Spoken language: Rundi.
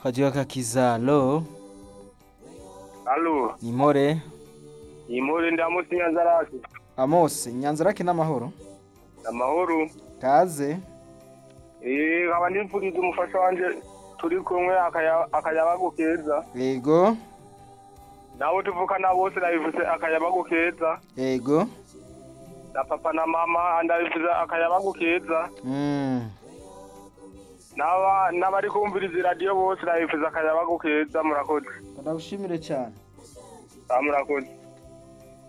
Kajiwa kakiza lo Alo, ni more impore ndamusi Nyanzarake. Amos Nyanzarake n'amahoro Amahoro. kaze Eh, nkaba ndipfuriza umufasha wanje turi kumwe akaya akayabagu keza. yego Nabo tuvukana bose nabivuze akayabagu keza. yego Na papa na mama ndabivuze akayabagu keza. mm. Naba nabari kumviriza radio bose nabivuze akayabagu keza murakoze. ndagushimire cyane Ah, murakoze.